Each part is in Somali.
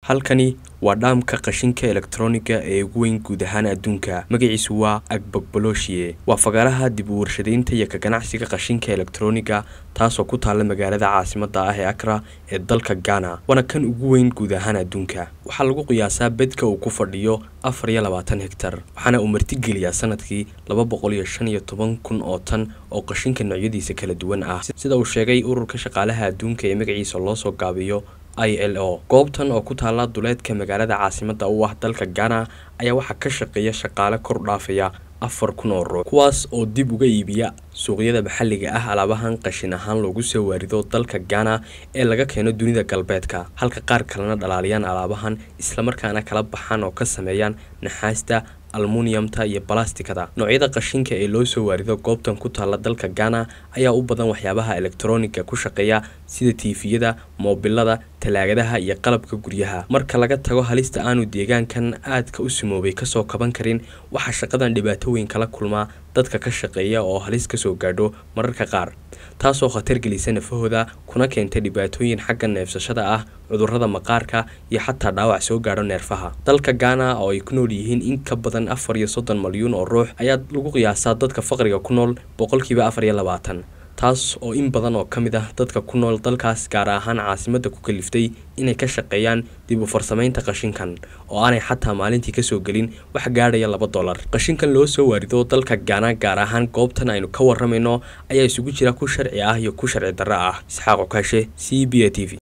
halkani waa dhaamka qashinka elektroniga ee ugu weyn guud ahaan adduunka magaciisu waa agbogboloshiye waa fagaaraha dib u warshadaynta iyo ka ganacsiga qashinka elektroniga taasoo ku taalla magaalada caasimada ah ee akra ee dalka ghana waana kan ugu weyn guud ahaan adduunka waxaa lagu qiyaasaa bedka uu ku fadhiyo afar iyo labaatan hegtar waxaana uu martigeliyaa sanadkii laba boqol iyo shan iyo toban kun oo tan oo qashinka noocyadiisa kala duwan ah sida uu sheegay ururka shaqaalaha adduunka ee magaciisa loo soo gaabiyo i l o goobtan oo ku taalla duleedka magaalada caasimada u ah dalka ghana ayaa waxaa ka shaqeeya shaqaale kor dhaafaya afar kun oo ruux kuwaas oo dib uga iibiya suuqyada maxalliga ah alaabahan qashin ahaan loogu soo waarido dalka ghana ee laga keeno dunida galbeedka halka qaar kalena dhalaaliyaan alaabahan islamarkaana kala baxaan oo ka sameeyaan naxaasta almuniyamta iyo balastikada noocyada qashinka ee loo soo waarido goobtan ku taalla dalka ghana ayaa u badan waxyaabaha elektroniga ku shaqeeya sida tiifiyada moobilada talaagadaha iyo qalabka guryaha marka laga tago halista aanu deegaankan aadka u sumoobay kasoo kaban karin waxaa shaqadan dhibaato weyn kala kulmaa dadka ka shaqeeya oo halis kasoo gaadho mararka qaar taasoo khatar gelisa nafahooda kuna keenta dhibaatooyin xagga neefsashada ah cudurrada maqaarka iyo xataa dhaawac soo gaadho neerfaha dalka ghana oo ay ku nool yihiin in ka badan afar iyo soddon malyuun oo ruux ayaa lagu qiyaasaa dadka faqriga ku nool boqolkiiba afar iyo labaatan taas oo in badan oo ka mid ah dadka ku nool dalkaas gaar ahaan caasimadda ku kaliftay inay ka shaqeeyaan dib u farsamaynta qashinkan oo aanay xataa maalintii kasoo gelin wax gaadhaya laba dollar qashinkan loo soo waarido dalka gaana gaar ahaan goobtan aynu ka waramayno ayaa isugu jira ku sharci ah iyo ku sharci darro ah isxaaq okaashe c b a t v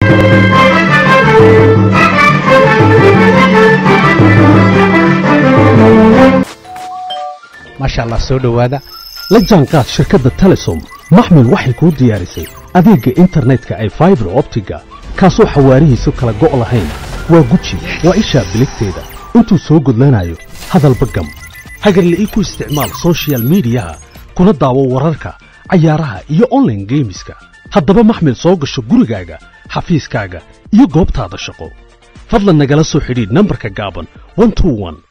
maasha allah soo dhowaada la jaanqaad shirkadda telesom maxmil waxay kuu diyaarisay adeegga internetka ay faibar optiga kaasoo xawaarihiisu kala go' lahayn waa guji waa ishaa biligteeda intuu soo gudlanayo hadalba gam hagarle ii ku isticmaal sochial midiyaha kuna daawo wararka cayaaraha iyo onlaine geemiska haddaba maxmil soo gasho gurigaaga xafiiskaaga iyo goobtaada shaqo fadlan nagala soo xidhiidh nambarka gaaban